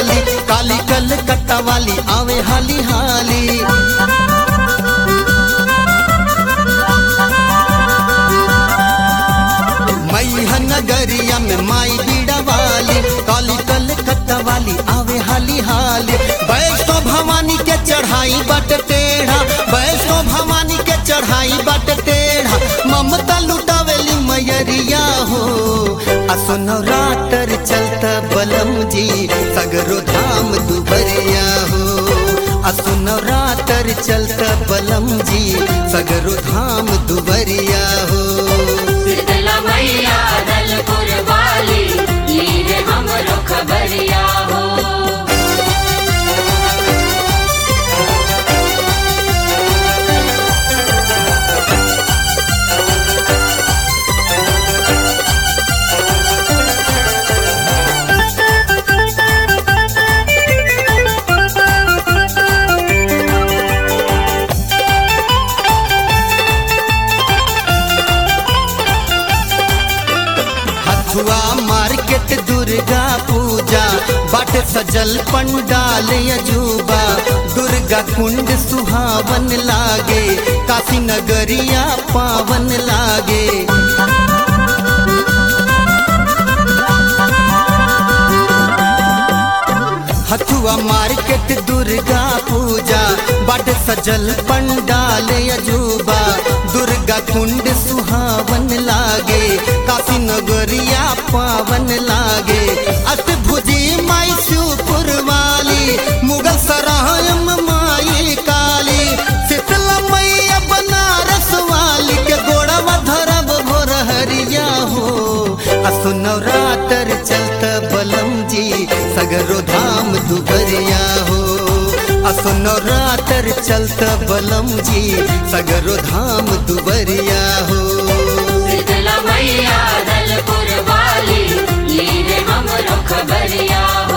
वाली काली कलकत्ता वाली आवे हाली हाली मैया नगरिया में माई बीड़ा वाली काली कलकत्ता वाली आवे हाली हाली वैष्णो भवानी के चढ़ाई बट टेढ़ा वैष्णो भवानी के चढ़ाई बट टेढ़ा ममता लुटावेली मैयरिया हो असनो रातर चलता बलम जी सगरो धाम दुबरिया हो असनो रातर चलता बलम जी सगरो धाम दुबरिया हो शीतला मैया दलपुर वाली लीरे हमरो खबरिया हो हथुआ मार्केट दुर्गा पूजा बाट सजल पंडाल अजूबा दुर्गा कुंड सुहावन लागे काशी नगरिया पावन लागे हथुआ मार्केट दुर्गा पूजा बाट सजल पंडाल अजूबा दुर्गा कुंड सुहावन लागे काशी नगरिया पावन लागे अष्टभुजी माई शिवपुर वाली मुगल सरायम माई काली शीतला मैया बनारस वाली के गोड़वा धरब भोर हरिया हो असुनवरातर चलत बलम जी सगरो धाम दुबरिया हो असुनवरातर चलत बलम जी सगरो धाम दुबरिया हो शीतला मैया दलपुर वाली लीरे हमरो खबरिया हो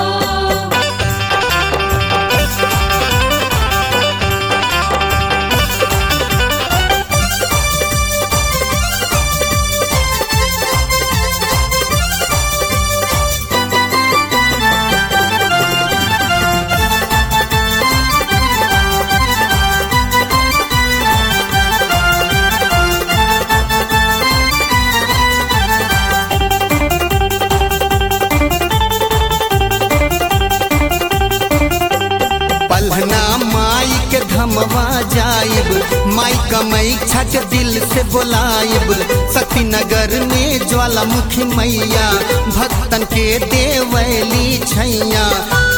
पलहना माई के धमवा जाइब माई कमई छक दिल से बोलाइब सती नगर में ज्वालामुखी मैया भक्तन के देवैली छैया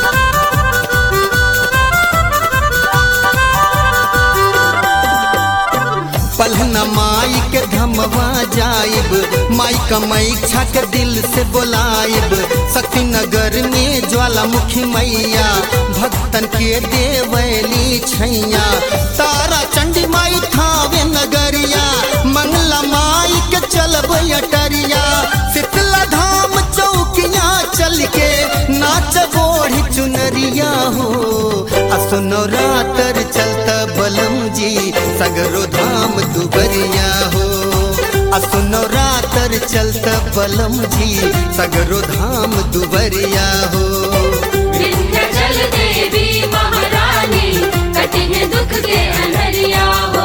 पलहना माई के धमवा जाइब माई कमई छक दिल से बोलाइब शक्ति नगर में ज्वालामुखी मैया भक्तन के देवैली छैया तारा चंडी माई थावे नगरिया मंगला माई के चलब अटरिया शीतला धाम चौकिया चल के नाच बोढ़ी चुनरिया हो असुनो रातर चलता बलम जी सगरो धाम दुबरिया हो असुनो रातर चलता बलम जी सगरो धाम दुबरिया हो विंध्याचल देवी महारानी कठिन दुख के अंधरिया हो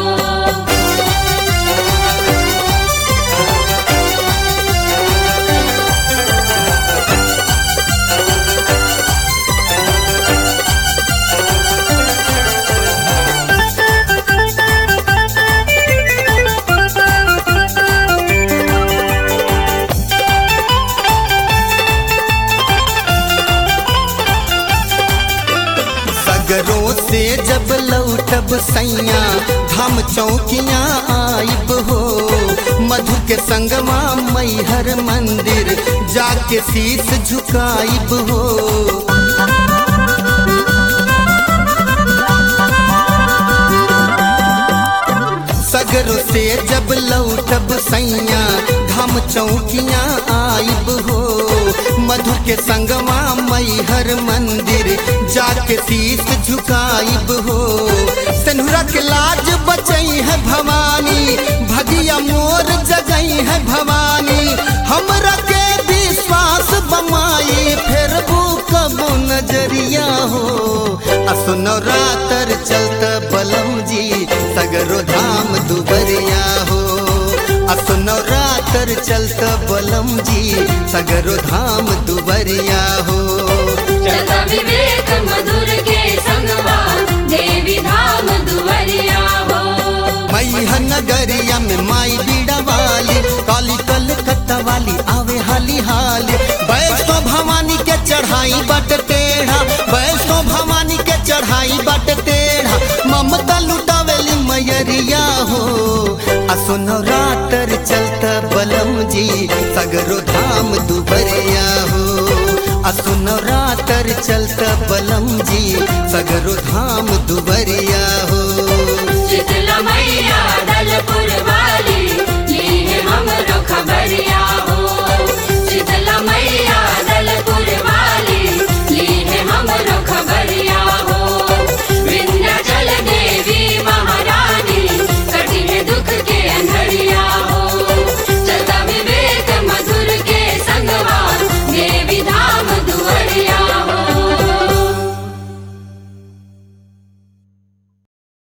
सगरों से जब लौटब सैया धाम चौकिया आइब हो मधु के संगमा मैहर मंदिर जाके शीस झुकाइब हो सगरों से जब लौटब सैया धाम चौकिया आइब हो मधु के संगमा मैहर मंदिर जाके शीस झुकाइब हो सनुरा के लाज बचई है भवानी भगिया मोर जगई है भवानी हमरा के विश्वास बमाई फेर कबो नजरिया रातर चलत बलम जी सगरो धाम दुबरिया हो चलता विवेक मधुर के संगवा देवी धाम दुवरिया हो मैया नगरिया में माई बीड़ा वाली काली कलकत्ता वाली आवे हाली हाली वैष्णो भवानी के चढ़ाई बट टेढ़ा वैष्णो भवानी के चढ़ाई बट टेढ़ा ममता लुटावेली मैयरिया हो असुनो रातर चलता बलम जी सगरो धाम दुबरिया हो असुनो रातर चलता बलम जी सगरो धाम दुबरिया हो शीतला मैया दल